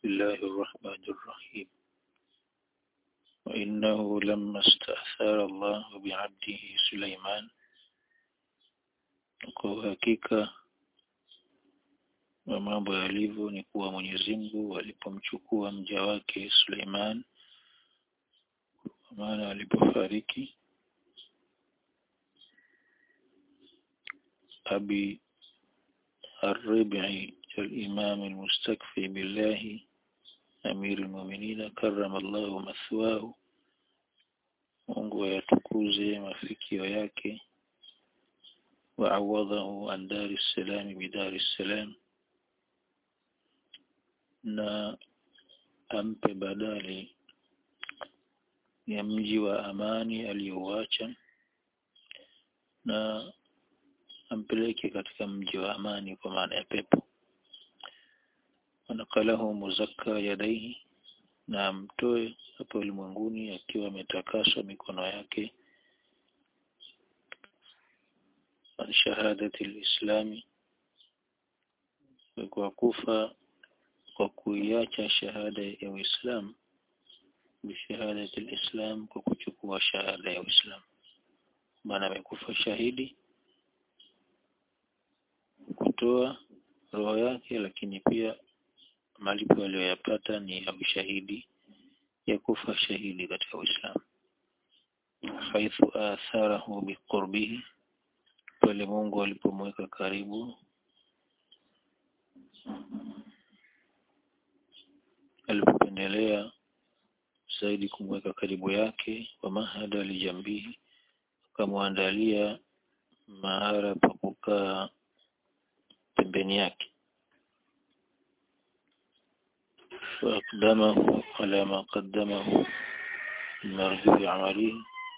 بسم الله الرحمن الرحيم وإنه لما استأثار الله بعبده سليمان kwa hakika wa mambo yalivyo ni kuwa Mwenyezi Mungu alipomchukua mja wake Suleiman kwa maana alipofariki أبي الربعي الإمام المستكفي بالله أمير المؤمنين كرم الله مثواه Mungu ayatukuze mafikio yake waawadhahu an dari salami bidari salam na ampe badali ya mji wa amani aliyouacha na ampeleke katika mji wa amani kwa maana ya pepo wanakalahu muzakka yadaihi na amtoe hapo ulimwenguni akiwa ametakaswa mikono yake an shahadati lislami kwa kufa kwa kuiacha shahada ya Uislamu bishahadati lislam kwa kuchukua shahada ya Uislamu maana amekufa shahidi kutoa roho yake lakini pia malipo aliyoyapata ni ya ushahidi ya kufa shahidi katika Uislamu haithu atharahu biqurbihi pale Mungu alipomweka karibu alipopendelea zaidi kumweka karibu yake wa mahada lijambihi akamwandalia mahara pa kukaa pembeni yake فأقدمه على ما قدمه المرجو عمله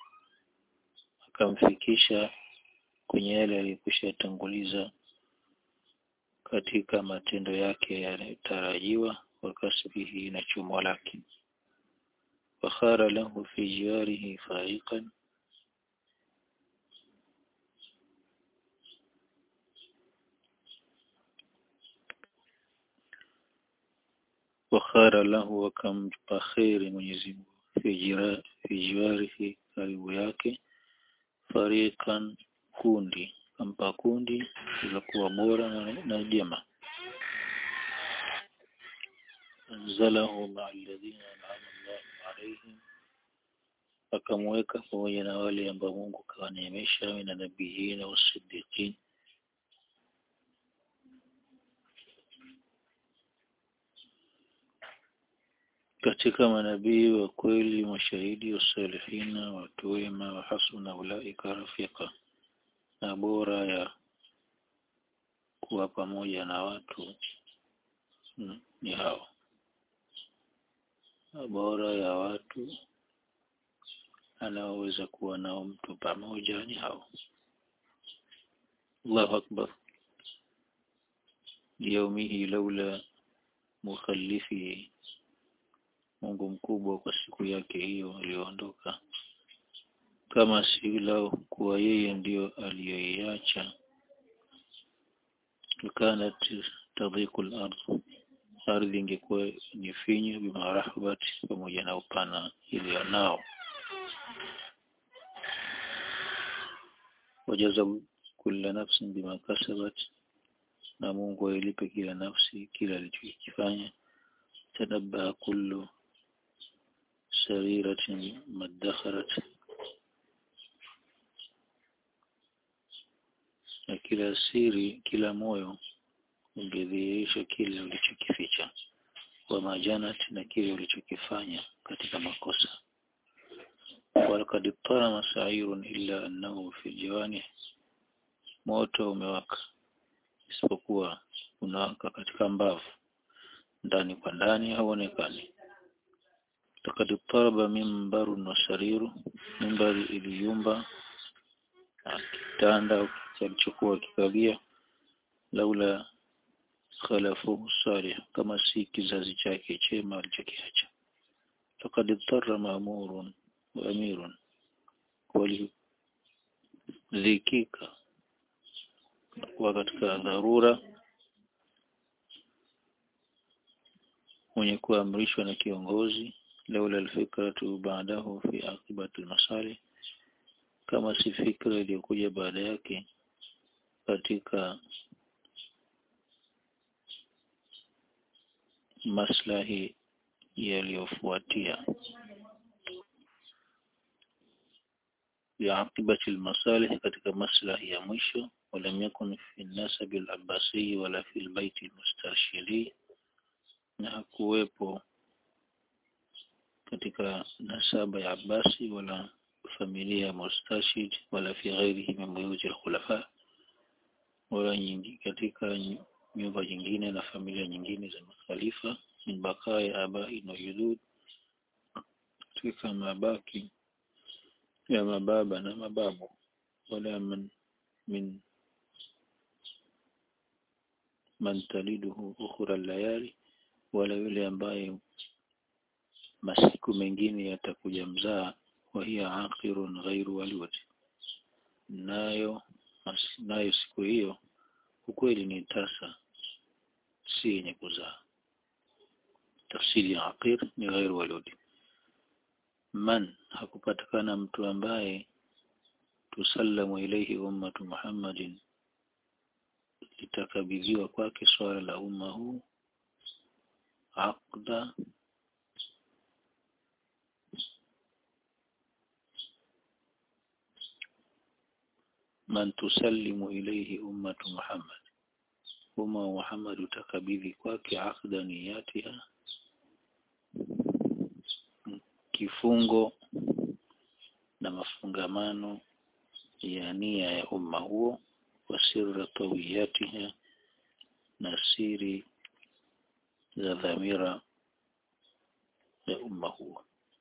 akamfikisha kwenye yale aliyokwisha tanguliza katika matendo yake yanayotarajiwa wa kasbihi na chumo lake fakhara lahu fi jiwarihi faiqan wakhara lahu wakampa kheri Mwenyezi Mungu fi jiwarihi karibu yake fariqan kundi kampa kundi lilokuwa bora na, na jema anzalahu ma'a alladhina an'ama Allahu alayhim akamweka pamoja na wale ambao Mungu kawaneemesha na nabiyina wasiddiqin katika manabii wa kweli mashahidi wasalihina watu wema wa hasuna ulaika rafika na bora ya kuwa pamoja na watu hmm, ni hao na bora ya watu anaoweza kuwa nao mtu pamoja ni hao Allahu akbar yaumihi laula mukhallifihi Mungu mkubwa kwa siku yake hiyo aliyoondoka kama si lao kuwa yeye ndiyo aliyoiacha kanat tadhiku al-ardh ardhi ingekuwa ni finyu bima rahbati pamoja na upana iliyo nao wajaza kulla nafsin bima kasabat na Mungu ailipe kila nafsi kila alichokifanya tadabba kullu sariratin madakharat na kila siri kila moyo ungedhihirisha kile ulichokificha wa majanat na kile ulichokifanya katika makosa walakad tara masairun illa annahu fi jawani moto umewaka isipokuwa unawaka katika mbavu ndani kwa ndani hauonekani lakad taraba mimbarun wa sariru mimbari iliyumba na kitanda kilichokuwa kikalia laula khalafuhu salih kama si kizazi chake chema alichokiacha lakad tarra maamurun wa amirun walidhikika kuwa katika dharura mwenye kuamrishwa na kiongozi laula alfikratu baadahu fi aqibati almasali kama si fikra iliyokuja baada yake katika maslahi yaliyofuatia بعاقبة المصالح katika maslahi ya mwisho ولم يكن في النسب العباسي ولا في البيت المسترشدي na hakuwepo katika nasaba ya Abbasi wala familia ya Mustashid wala fi ghairihi min buyuti al-khulafa wala nyingi katika nyumba nyingine na familia nyingine za makhalifa min bakaya abai na yudud katika mabaki ya mababa na mababu wala man min man taliduhu ukhra layali wala yule ambaye masiku mengine yatakuja mzaa wa hiya aqirun ghairu walud nayo mas, nayo siku hiyo ukweli ni tasa si yenye kuzaa tafsiri ya aqir ni ghairu walud man hakupatikana mtu ambaye tusallamu ilaihi ummatu Muhammadin litakabidhiwa kwake swala la umma huu aqda man tusallimu ilaihi ummatu Muhammad umma wa Muhammad utakabidhi kwake aqda niyatiha kifungo na mafungamano ya nia ya umma huo wa sirra tawiyatiha na siri za dhamira ya umma huo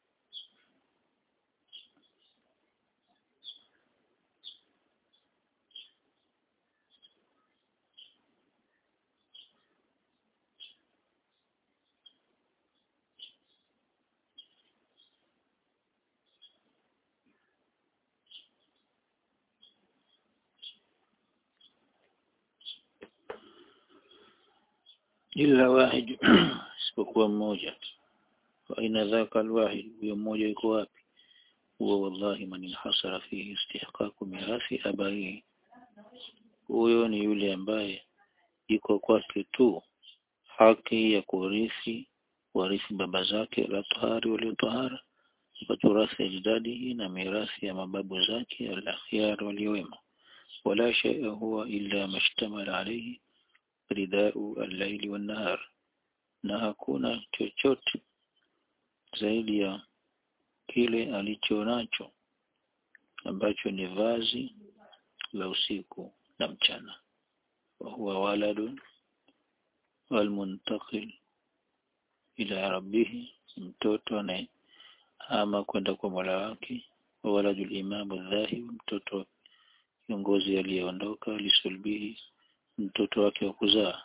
illa wahid isipokuwa mmoja wa aina dhaka alwahid huyo mmoja yuko wapi huwa wallahi man inhasara fihi istihqaqu mirathi abai huyo ni yule ambaye iko kwake tu haki ya kurithi warithi baba zake la tahari waliotahara waturathi ajdadihi na mirathi ya mababu zake al-akhyar waliowema wala shay'a huwa illa mashtamala alayhi ridau al-laili wan-nahar na hakuna chochote zaidi ya kile alicho nacho ambacho ni vazi la usiku na mchana wa huwa waladun walmuntaqil ila rabbih mtoto anaye ama kwenda kwa Mola wake wa waladul imamu dhahib mtoto kiongozi aliyeondoka lisulbihi mtoto wake wa kuzaa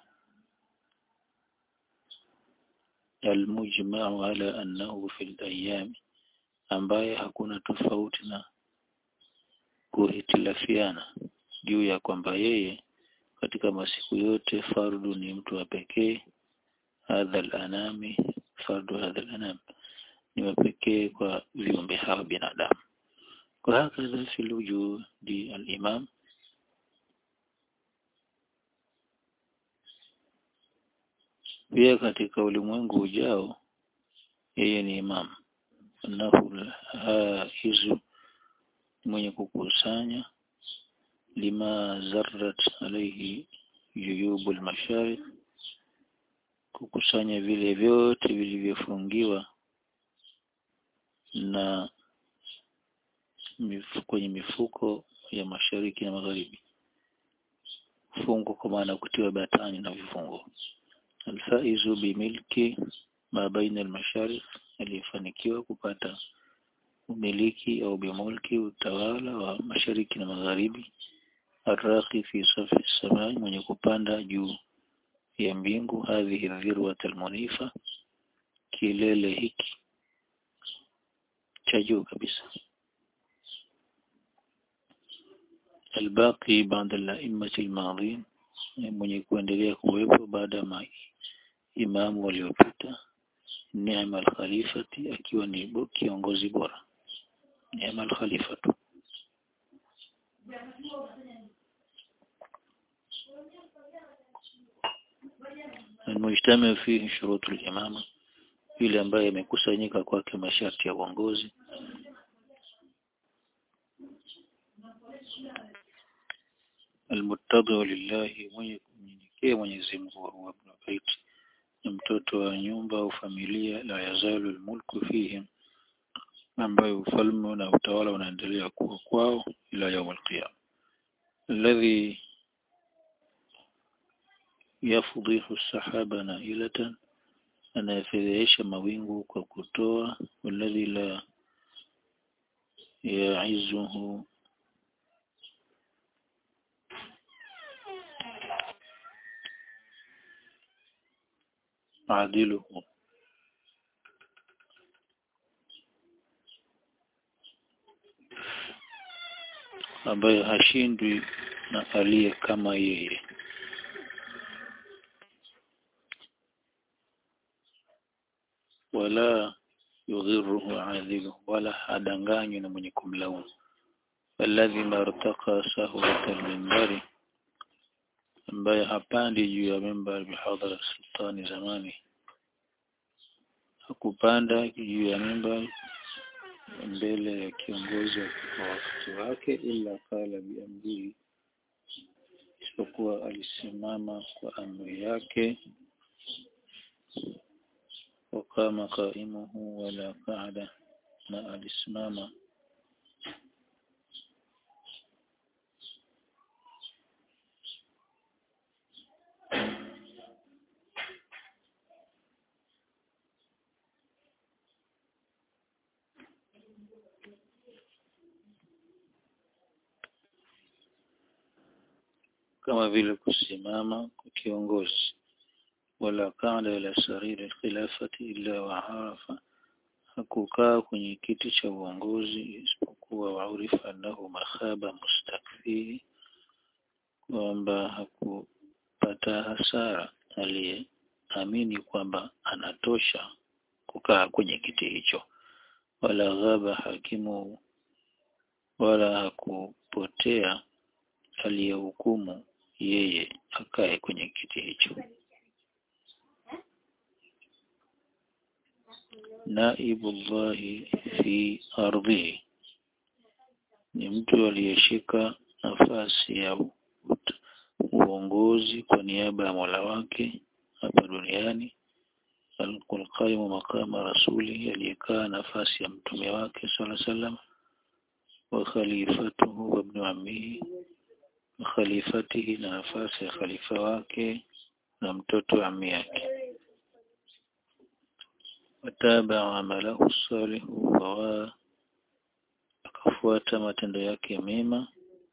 almujma'u ala annahu fil ayyam ambaye hakuna tofauti na kuhitilafiana juu ya kwamba yeye katika masiku yote fardu ni mtu wa pekee hadha al-anami fardu hadha al-anam ni wa pekee kwa viumbe hawa binadamu kwa hakadha fil wujudi al-imam pia katika ulimwengu ujao yeye ni imam annahu hizu mwenye kukusanya lima zarrat alayhi yuyubul masharif kukusanya vile vyote vilivyofungiwa na mifuko, kwenye mifuko ya mashariki na magharibi fungo kwa maana kutiwa batani na vifungo alfaizu bimilki ma baina almasharif aliyefanikiwa kupata umiliki au bimulki utawala wa mashariki na magharibi arraqi fi safi samai mwenye kupanda juu ya mbingu hadhihi dhirwat almunifa kilele hiki cha juu kabisa albaqi baada al-a'immati al-madhin mwenye kuendelea kuwepo baada ya imamu waliopita ni'ma al-khalifati akiwa ni kiongozi bora ni'ma al-khalifatu المجتمع فيه شروط الإمامة ile ambayo imekusanyika kwake masharti ya uongozi almuttadhi lillahi mwenye kumnyenyekea Mwenyezi Mungu wa ibn bait ni mtoto wa nyumba au familia la yazalu almulku fihim ambayo ufalme na utawala unaendelea kuwa kwao ila yaum alqiyama alladhi yafdhihu sahaba nailatan anayefedhehesha mawingu kwa kutoa walladhi la yaizuhu adiluhu ambaye hashindwi na aliye kama yeye wala yudhiruhu adhilu wala hadanganywi na mwenye kumlaumu alladhi martaqa sahwata al-minbari ambaye hapandi juu ya mimbari bihadhara sultani zamani hakupanda juu ya mimbari mbele ya kiongozi wa wakati wake ila kala biamrihi isipokuwa alisimama kwa amri yake وقام قائمه ولا قعد na alisimama kama vile kusimama kwa kiongozi wala qala ila sariri alkhilafati illa wa arafa hakukaa kwenye kiti cha uongozi isipokuwa waurifa annahu makhaba mustakfihi kwamba hakupata hasara aliyeamini kwamba anatosha kukaa kwenye kiti hicho wala ghaba hakimu wala hakupotea aliyehukumu yeye akae kwenye kiti hicho naibullahi fi ardhihi ni mtu aliyeshika nafasi ya uongozi kwa niaba ya Mola wake hapa duniani alqaimu maqama rasuli aliyekaa nafasi ya mtume wake sala salam wa khalifatuhu wa ibn ammihi khalifatihi na nafasi ya khalifa wake na mtoto wa ammi yake wataba amalahu salihu wa akafuata matendo yake mema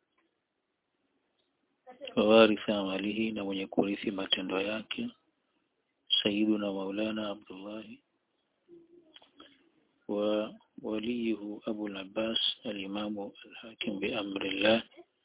wawaritha amalihi na mwenye kurithi matendo yake sayyiduna maulana abdullahi wa waliyuhu abu al-abbas al-imamu al-hakim bi amrillah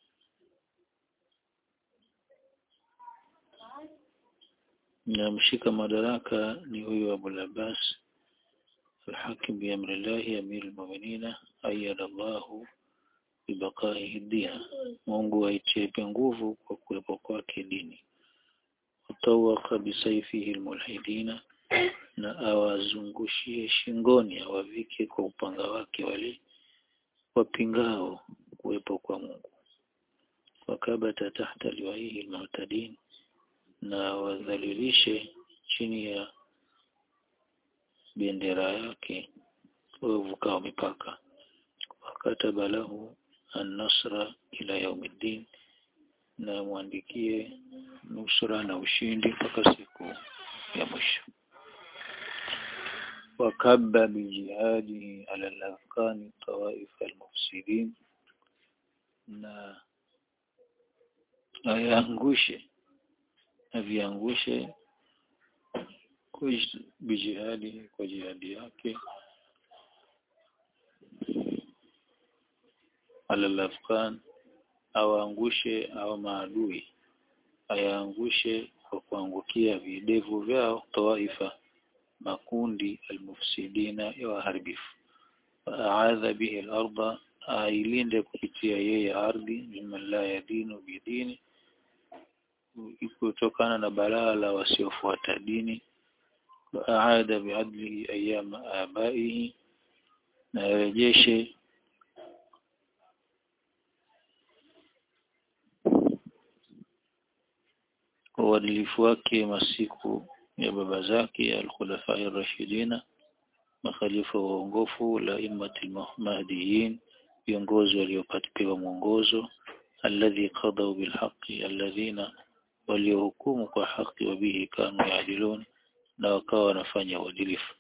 na mshika madaraka ni huyu abu al-abbas الحاكم بأمر الله أمير المؤمنين أيد الله ببقائه الدين Mungu aitie nguvu kwa kuwepo kwake dini watawaka bisaifihi almulhidina na awazungushie shingoni awavike kwa upanga wake wale wapingao kuwepo kwa Mungu wakabata tahta liwaihi almu'tadin na wadhalilishe chini ya bendera yake wavukao mipaka wakataba lahu an-nasra ila yaumiddin na muandikie nusra na ushindi mpaka siku ya mwisho wakabba bijihadihi ala al-afkani tawaif al-mufsidin na ayangushe aviangushe bijihadi kwa jihadi yake alalafkan awaangushe au maadui ayaangushe kwa kuangukia videvu vyao tawaifa makundi almufsidina ya waharibifu waaadha bihi al-ardha ailinde kupitia yeye ardhi mimman la yadinu bidini kutokana na balaa la wasiofuata dini waaada biadlihi ayama abaihi na yarejeshe uadilifu wake masiku ya baba zake alkhulafai rashidina makhalifa waongofu la immati mahdiyin viongozi waliopatiwa mwongozo alladhi qadau bilhaqi alladhina waliohukumu kwa haki wa bihi kanu yaadilun na wakawa wanafanya uadilifu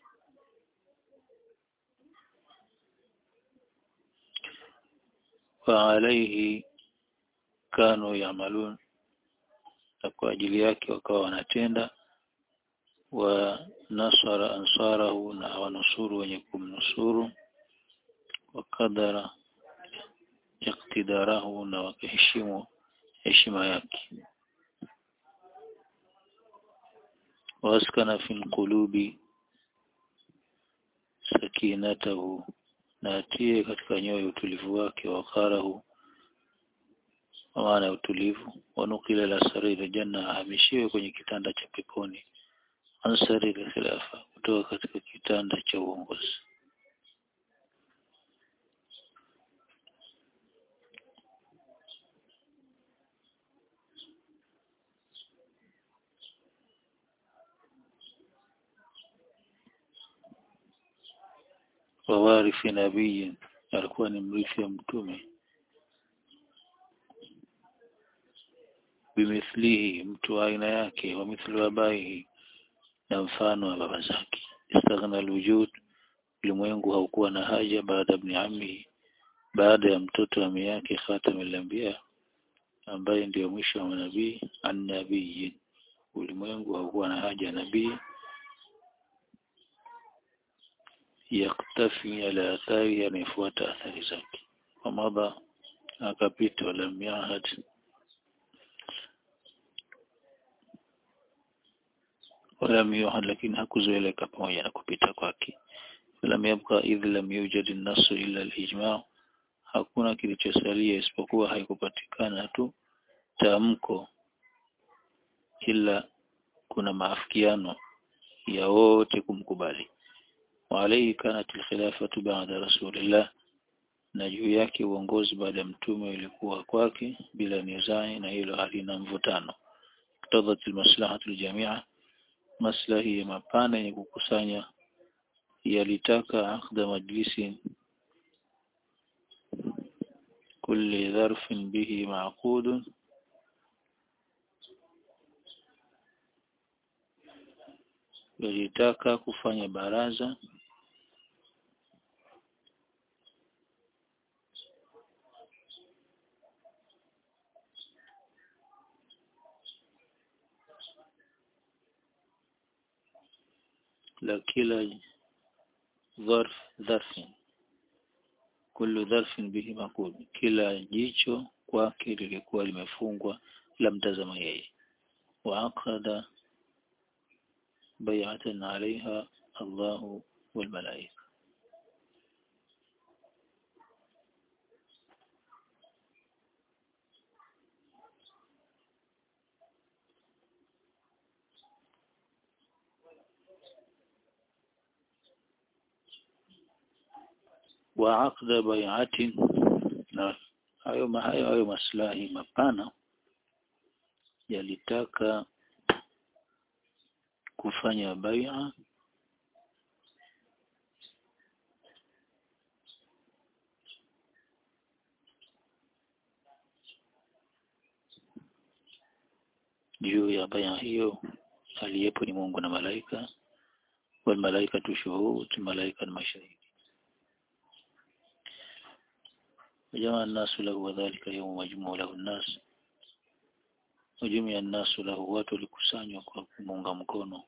wa alaihi kanu yamalun na kwa ajili yake wakawa wanatenda wa nasara ansarahu na wanusuru wenye kumnusuru wa kadara iktidarahu na wakaheshimu heshima yake waskana fi qulubi sakinatahu na atie katika nyoyo utulivu wake wakarahu kwa maana ya utulivu wanukila la sariri janna ahamishiwe kwenye kitanda cha peponi ansari khilafa kutoka katika kitanda cha uongozi wawarithi nabii alikuwa ni mrithi wa mtume bimithlihi mtu wa aina yake wa mithlu abaihi na mfano wa baba zake istaghna alwujud ulimwengu haukuwa na haja baada ibn ammi baada ya mtoto wa yake khatamul anbiya ambaye ndiyo mwisho wa manabii annabii ulimwengu haukuwa na haja ya nabii yaktafi ala athari anayefuata athari zake wamadha akapita walam yahad ولم يوحد lakini hakuzoeleka pamoja na kupita kwake lam yabqa idh lam yujad an-nass illa al-ijma' hakuna kilichosalia isipokuwa haikupatikana tu tamko ila kuna maafikiano ya wote kumkubali wa alayhi kanat al-khilafatu ba'da rasulillah na juu yake uongozi baada ya mtume ulikuwa kwake bila nizai na hilo halina mvutano iktadhat al-maslahatu al-jami'a maslahi ya mapana yenye kukusanya yalitaka akda majlisi kulli dharfin bihi ma'qud yalitaka kufanya baraza la kila dharf dharfin kullu dharfin bihi maqud kila jicho kwake lilikuwa limefungwa la mtazama yeye wa aqada bay'atan 'alayha Allahu wal malaika wa aqda bai'atin na hayo hayo hayo maslahi mapana yalitaka kufanya bai'a juu ya bai'a hiyo aliyepo ni Mungu na malaika wal malaika tushuhud malaika ni mashahidi وجمع الناس له وذلك يوم مجموع له الناس وجمع الناس له watu walikusanywa kwa kumunga mkono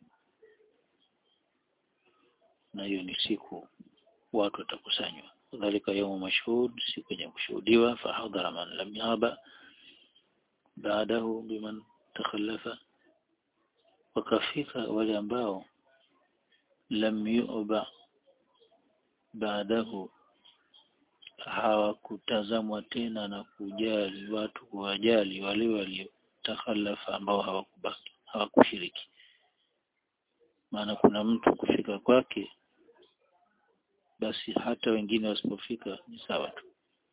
na hiyo ni siku watu watakusanywa dhalika yawmu mashhud siku yenye kushuhudiwa fahadhara man lam yaba baadahu biman takhallafa wakafika wale ambao lam yu'ba baadahu hawakutazamwa tena na kujali watu kuwajali wale waliotakhalafa ambao hawakubaki hawakushiriki maana kuna mtu kufika kwake basi hata wengine wasipofika ni sawa tu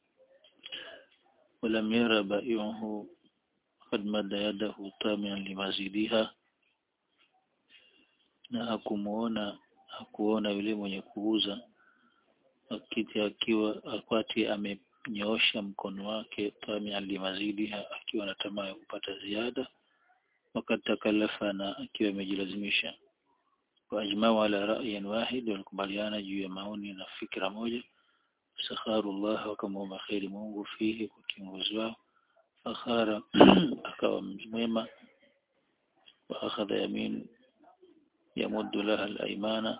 ولم ير بائعه قد مد يده طامعا لمزيدها na hakumuona hakuona yule mwenye kuuza akiti akiwa akwati amenyoosha mkono wake tamian limazidiha akiwa na tamaa ya kupata ziada wakati takalafa na akiwa amejilazimisha waajmau ala ra'yin wahid walikubaliana juu ya maoni na fikra moja sakharullah wakamwomba kheri Mungu fihi kwa kiongozi wao fakhara akawa mwema wa akhadha yamin yamuddu laha al-aymana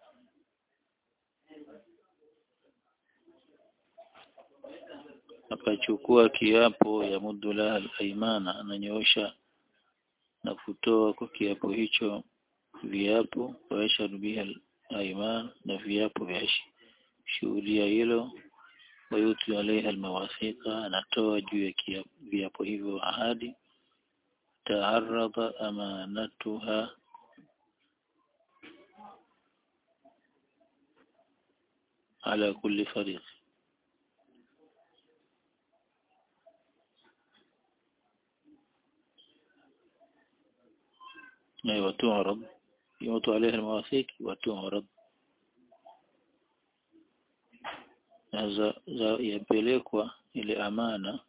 akachukua kiapo ya muddu laha al-aymana ananyoosha na kutoa kwa kiapo hicho viapo waishadu biha al-ayman na viapo vya shuhudia hilo wayuti alaiha almawathiqa anatoa juu ya viapo hivyo ahadi taarada amanatuha ala kulli fariq أيوة تعرض يوضع عليها المواثيق وتعرض za, za yapelekwa ile amana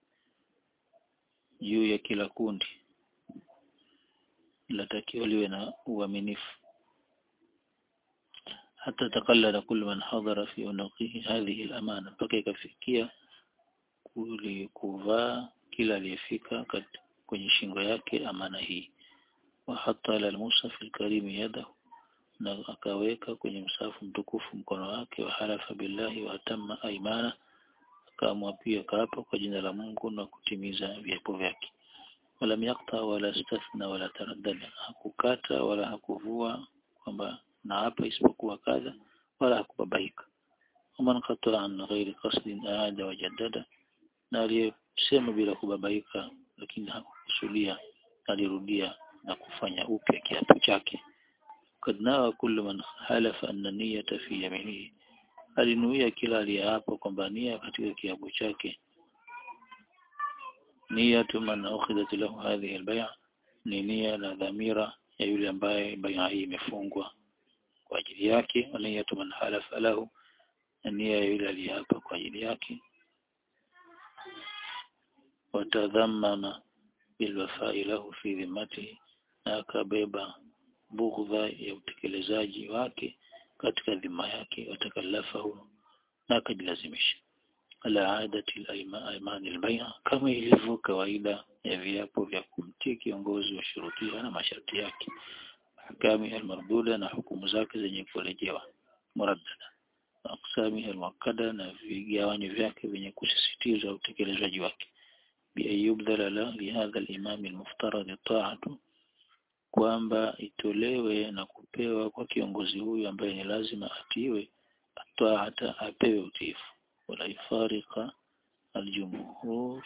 juu ya kila kundi latakiwa liwe na uaminifu hata takallada kullu man hadhara fi unuqihi hadhihi al-amana mpaka ikafikia kuvaa kila aliyefika kwenye shingo yake amana hii wa hatta ala al-musaf al-karim yadahu na akaweka kwenye msafu mtukufu mkono wake wa halafa billahi wa atamma aimana akaamua pia kaapa kwa jina la Mungu na kutimiza viapo vyake wala yakta wala stathna wala taraddada hakukata wala hakuvua kwamba na hapa isipokuwa kadha wala hakubabaika waman qata an ghairi qasdin aada wajaddada na aliyesema bila kubabaika lakini hakukusudia alirudia na kufanya upya kiapo chake قد نوى كل من حلف أن النية في يمينه alinuia kila aliyeapa kwamba nia katika kiapo chake niyatu man ukhidat lahu hadhihi albay'a ni nia na dhamira ya yule ambaye bai'a hii imefungwa kwa ajili yake wa niyatu man halafa lahu na nia ya yule aliyeapa kwa ajili yake watadhammama bilwafai lahu fi dhimmatihi na akabeba bughdha ya utekelezaji wake katika dhima yake watakalafahu na akajilazimisha ala adati al-ayman al-bay'a kama ilivyo kawaida ya viapo vya kumtii kiongozi wa shurutia na masharti yake ahkami al-marduda na hukumu zake zenye kurejewa muraddada aqsami al-muakkada na vigawanyo vyake vyenye kusisitizwa utekelezaji wake bi ayyubdhala la li hadha al-imam al-muftarad ta'atu kwamba itolewe na kupewa kwa kiongozi huyu ambaye ni lazima atiwe atoa hata apewe utiifu wala ifarika aljumhur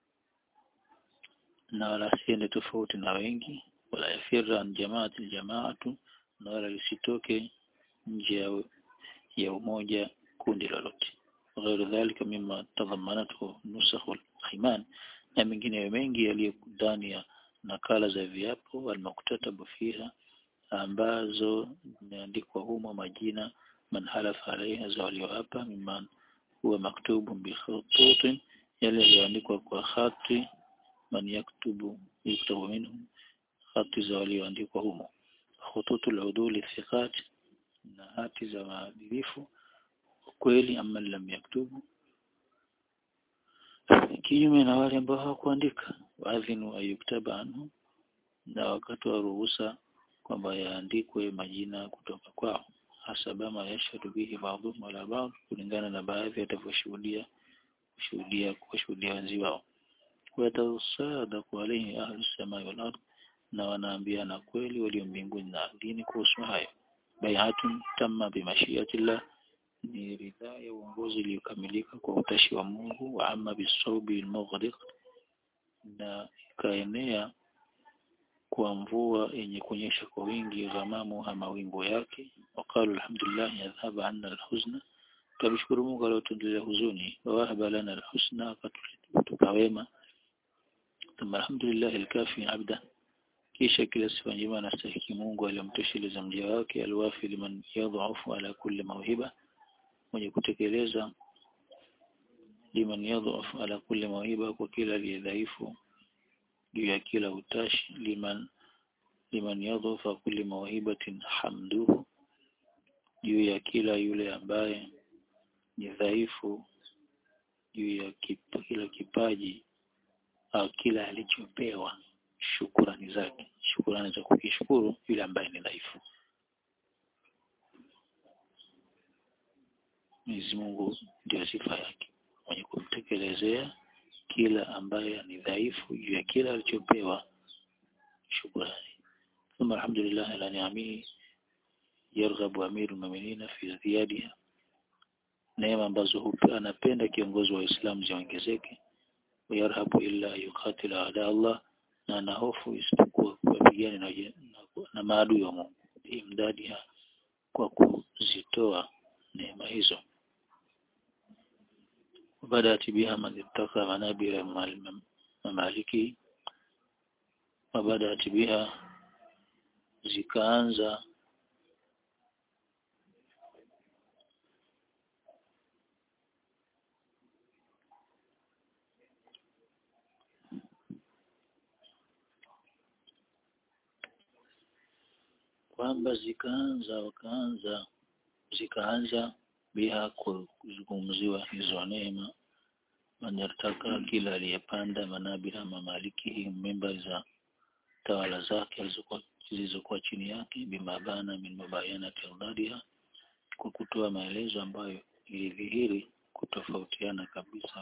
na wala siende tofauti na wengi wala yafira an jamaati aljamaatu na wala lisitoke nje ya, ya umoja kundi lolote غير ذلك مما تضمنته نسخ الأيمان na mengineyo mengi yaliyo ndani ya nakala za viapo almaktatabu fiha ambazo zimeandikwa humo majina man halafa alaiha za walioapa mimman huwa maktubu bikhututin yale yaliyoandikwa kwa khati man yaktubu yuktabu minhum hati za walioandikwa humo khututul uduli thiqat na hati za maadilifu kweli ama lam yaktubu kinyume na wale ambao hawakuandika waadhinu ayuktaba anhu na wakatoa ruhusa kwamba yaandikwe majina kutoka kwao hasaba ma yashhadu bihi ba'dhum wala ba'd kulingana na baadhi watavyoshuhudia kushuhudia kushuhudia wenzi wao watasadaqu alayhi ahlu samai wal ard na wanaambiana kweli walio mbinguni na ardhini kuhusu hayo bai'atun tamma bimashiyatillah ni ridhaa ya uongozi iliyokamilika kwa utashi wa Mungu wa amma bisawbi almughriq na ikaenea kwa mvua yenye kunyesha kwa wingi ghamamu mawingu yake waqalu alhamdulillah yadhhaba anna alhuzna tumshukuru Mungu aliyotuondolea huzuni wa wahaba lana alhusna akatupa wema thumma alhamdulillah alkafi abda kisha kila sifa njema anastahiki Mungu aliyomtosheleza mja wake alwafi liman yadhafu ala kulli mawhiba mwenye kutekeleza liman yadhafu ala kulli mawhiba kwa kila aliyedhaifu juu ya kila utashi liman liman yadhafa kulli mawhibatin hamduhu juu ya kila yule ambaye ni dhaifu juu ya kip, kila kipaji au kila alichopewa shukurani zake shukurani za kukishukuru yule ambaye ni dhaifu Mwenyezi Mungu ndio sifa yake mwenye kumtekelezea kila ambaye ni dhaifu juu ya kila alichopewa shukurani ثم الحمد لله على نعمه يرغب أمير المؤمنين في ازديادها neema ambazo anapenda kiongozi wa Uislamu ziongezeke wayarhabu illa yuqatila ada Allah na ana hofu isipokuwa kupigana na, na, na maadui wa Mungu imdadiha kwa kuzitoa neema hizo وبدأت بها من اتقى منابر ممالكه وبدأت بها zikaanza kwamba zikaanza wakaanza zikaanza biha kuzungumziwa hizo neema manartaka kila aliyepanda manabira mamaliki memba za tawala zake zilizokuwa chini yake bimabana min mabayana tildadiha kwa kutoa maelezo ambayo ilidhihiri kutofautiana kabisa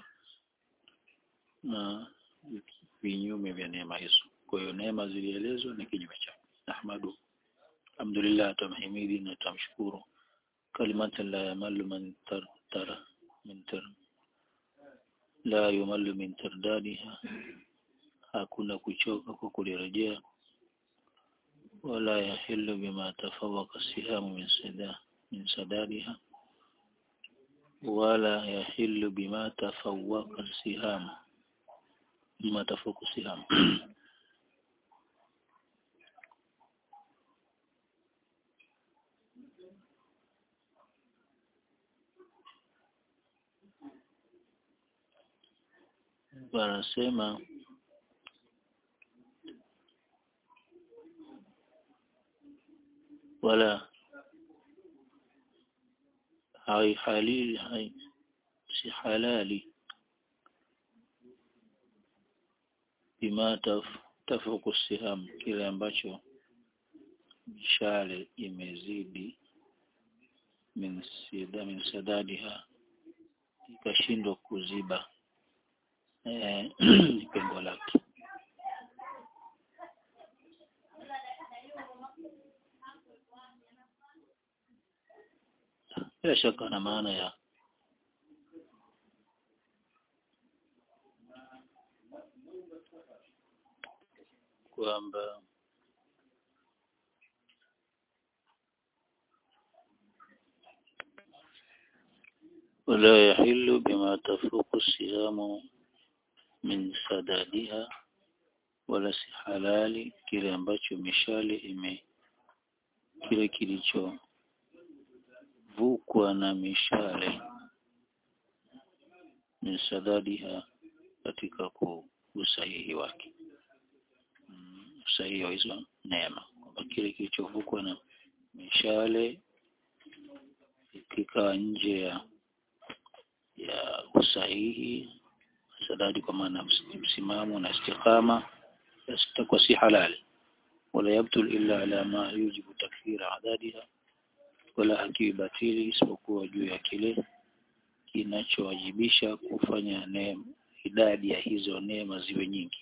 na vinyume vya neema hizo kwa hiyo neema zilielezwa ni kinyume chake ahmadu alhamdulillah tumhimidi na tumshukuru kalimatan la yamallu man tara min tar la yumallu min tardadiha hakuna kuchoka kwa kulirejea wala yahillu bima tafawaka sihamu min sada min sadadiha wala yahillu bima tafawaka sihamu bima tafawaka sihamu wanasema wala hai halili hai si halali bima taf, tafuku siham kile ambacho mishale imezidi min sida min sadadiha ikashindwa kuziba eh, pengo lake bila shaka na maana ya kwamba ولا يحل بما تفوق الصيام min sadadiha wala si halali kile ambacho mishale ime kile kilichovukwa na mishale min sadadiha katika usahihi wake mm, usahihi wa hizo neema kwamba kile kilichovukwa na mishale kikaa nje ya ya usahihi sadadi kwa maana msimamo na istiqama itakuwa si halali wala yabtul illa ala ma yujibu takfira adadiha wala hakiwi batili isipokuwa juu ya kile kinachowajibisha kufanya neema idadi ya hizo neema ziwe nyingi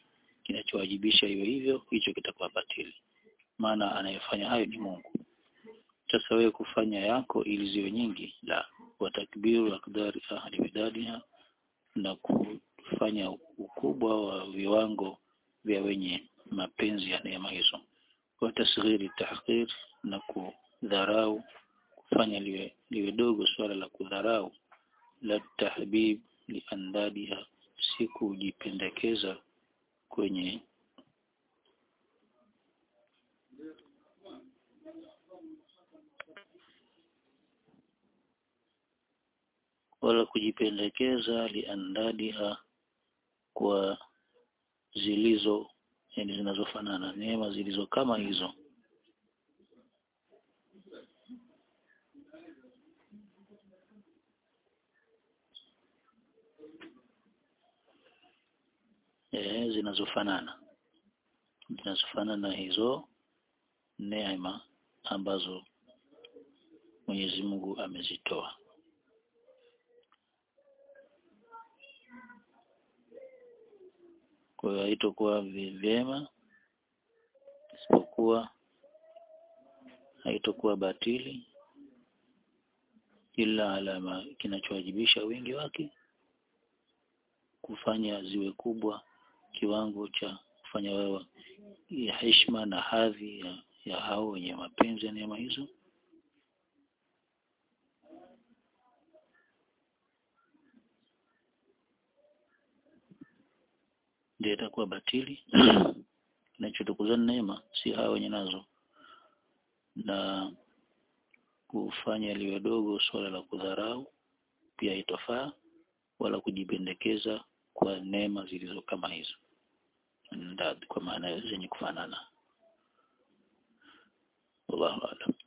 kinachowajibisha iwe hivyo hicho kitakuwa batili maana anayefanya hayo ni Mungu sasa wewe kufanya yako ili ziwe nyingi la watakbiru akdari ahli bidadiha na kufanya ukubwa wa viwango vya wenye mapenzi ya neema hizo wa tasghiri tahqir na kudharau kufanya liwe, liwe dogo swala la kudharau la tahbib liandadiha si kujipendekeza kwenye wala kujipendekeza liandadiha kwa zilizo yani zinazofanana neema zilizo kama hizo eh zinazofanana zinazofanana hizo neema ambazo Mwenyezi Mungu amezitoa kwa hiyo haitokuwa vyema isipokuwa haitokuwa batili ila alama kinachowajibisha wingi wake kufanya ziwe kubwa kiwango cha kufanya wewe ya heshima na hadhi ya, ya hao wenye mapenzi ya neema hizo ndio itakuwa batili kinachotukuza neema si hao wenye nazo na kufanya liwe dogo swala la kudharau pia itofaa wala kujipendekeza kwa neema zilizo kama hizo ndad kwa maana zenye kufanana wallahu a'lam